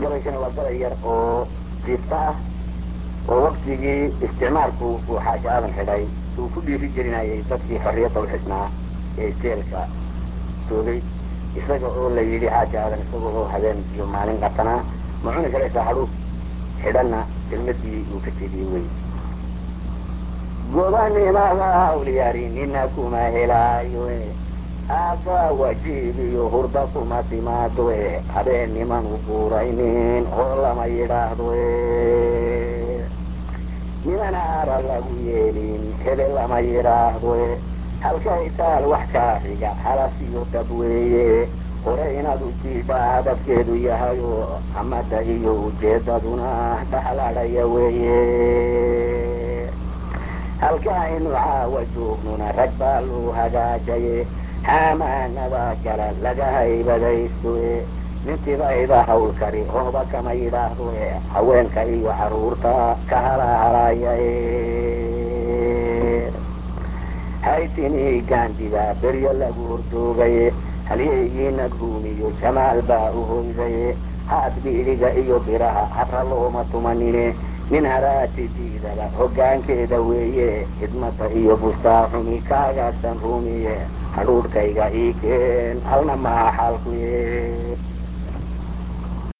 gabaykana waa gabay yar oo fiifta ah oo waktigii isticmaalku uu xaaji aadan xidhay uu ku dhiiri gelinayay dadkii xorriyadda u xidhnaa ee jeelka joogay isaga oo la yidhi xaaji aadan isaga oo habeen iyo maalin qatanaa ma cuni karaysaa hadhuub xidhanna kelmadii uu ka jeediyey wey gobanimada awliyaari nina kuma helaayo aaga wajiib iyo hurda kuma timaado habeen niman u buuraynin oo lama yidhaahdo niman aara lagu yeelin hebel lama yidhaahdo halkay taal wax kaa xiga halas iyo dab weeye hore inaad u jiidhaa hadafkeedu yahayo amada iyo ujeedaduna dhaxladhaya weeye halkaaynu caawa joognuna rag baa loo hagaajaye xaamaanada gala laga haybadaysto nintibayda hawl kari hooba kama yidhaahdo haweenka iyo caruurta ka halahalaya haytinii gaandida beryo lagu hordoogaye halyeygiina ruumiyo jamaal baa u hoydaye haad biidhiga iyo biraha habra looma tumanine nin haraati diidaba hoggaankeeda weeye xidmada iyo bustaaxumi kaagaagsan ruumiye hadhuudhkayga ii keen halna maha xaalkuye